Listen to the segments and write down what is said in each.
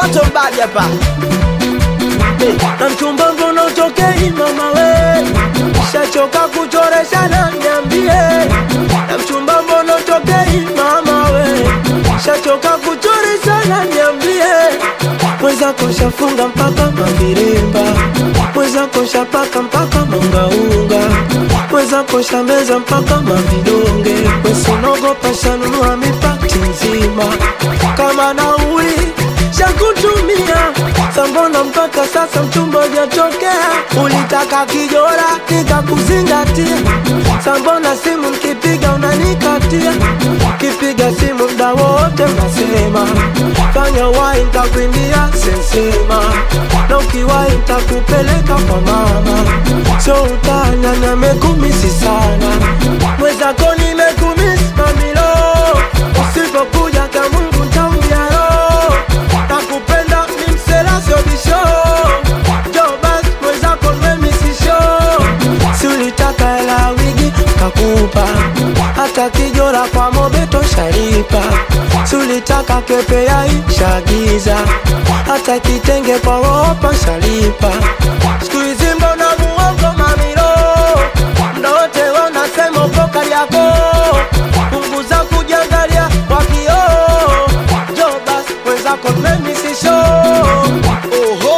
mtoto mbali hapa Eh, na mchumba mbona utokei mama we shachoka kuchoreshana niambie na mchumba mbona utokei mama we shachoka kuchoreshana niambie mwenzako shafunga mpaka mavirimba mwenzako shapaka mpaka mangaunga mwenzako shameza mpaka mavidonge wesinogopa shanunua mipati nzima kama nauli shakutumia sambona mpaka sasa mchumba hujatokea ulitaka kijora nikakuzingatia sambona simu mkipiga unanikatia kipiga simu mda wote unasema fanya wai ntakuimbia sensema na ukiwai ntakupeleka kwa mama sio utanya namekumisi sana mwezako nimekumisi mamilo usipokuja kamungu ntauyaro nakupenda ni mselasio bisho jobas mwezako nimemisisho si ulitaka hela wigi kakupa hata kijora kwa mobeto sharipa si ulitaka kepe yai shagiza hata kitenge kwa ropa shalipa siku hizi mbona muongo mamilo mdote wanasema uko Kariakoo punguza kujiangalia kwa kioo jobas mwenzako nimemisisho Oho!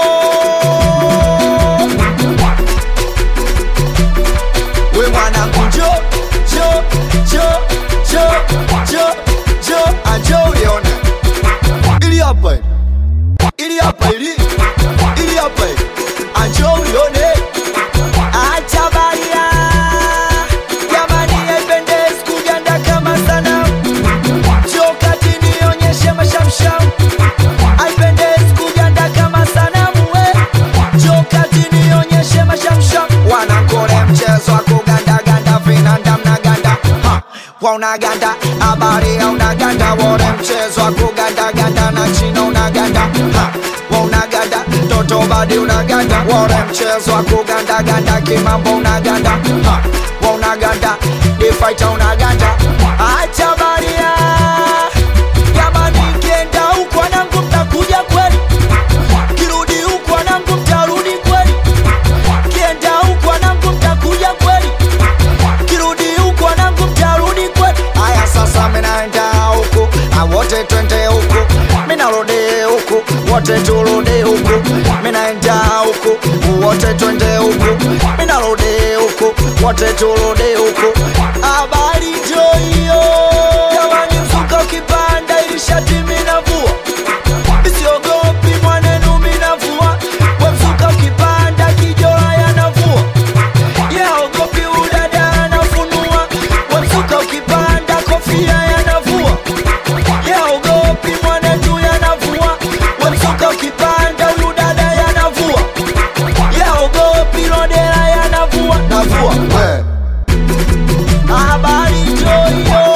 We mwanangu njo njo njo njo njo njo anjo ulione ili hapa ili. ili hapa ili ili hapa ili. anjo ulione acha baria jamani haipendezi kuganda kama sana njo kati nionyeshe mashamsham haipendezi kuganda kama sanamu we jokati nionyeshe mashamsham wanakole mchezo wa kugandaganda vinanda mnaganda Ha, wa unaganda habari ya unaganda wore mchezo wa kugandaganda na china unaganda Ha, wa unaganda toto badi unaganda wore mchezo wa kugandaganda kimambo unaganda Ha, wa unaganda difaita unaganda acha baria jamani kienda huko wanangu mtakuja kweli kirudi huku wanangu mtarudi kweli kienda huku wanangu mtakuja kweli kirudi huku wanangu mtarudi kweli haya sasa minaenda huku awote twende huku minarudi huku wote turudi huku minaenda huku wote twende huku minarudi huku wote turudi huku habari joiyo jamani mzuka ukipanda ili shati minavua Siogopi mwanenu minavua Wemzuka ukipanda kijora yanavua Yaogopi udada anafunua Wemzuka ukipanda kofia yanavua Yaogopi mwanetu yanavua Wemzuka ukipanda udada yanavua Yaogopi lodera yanavua Navua we Habari joyo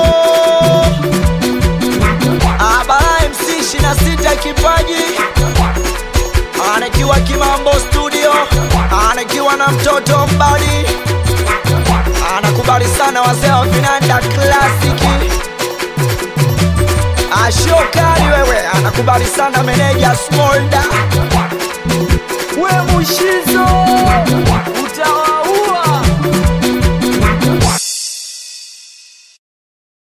Abara MC 26 kipaji anakiwa Kimambo studio, anakiwa na mtoto mbali, anakubali sana wazee wa vinanda klasiki. Ashokali wewe, anakubali sana meneja Smolda, we Mushizo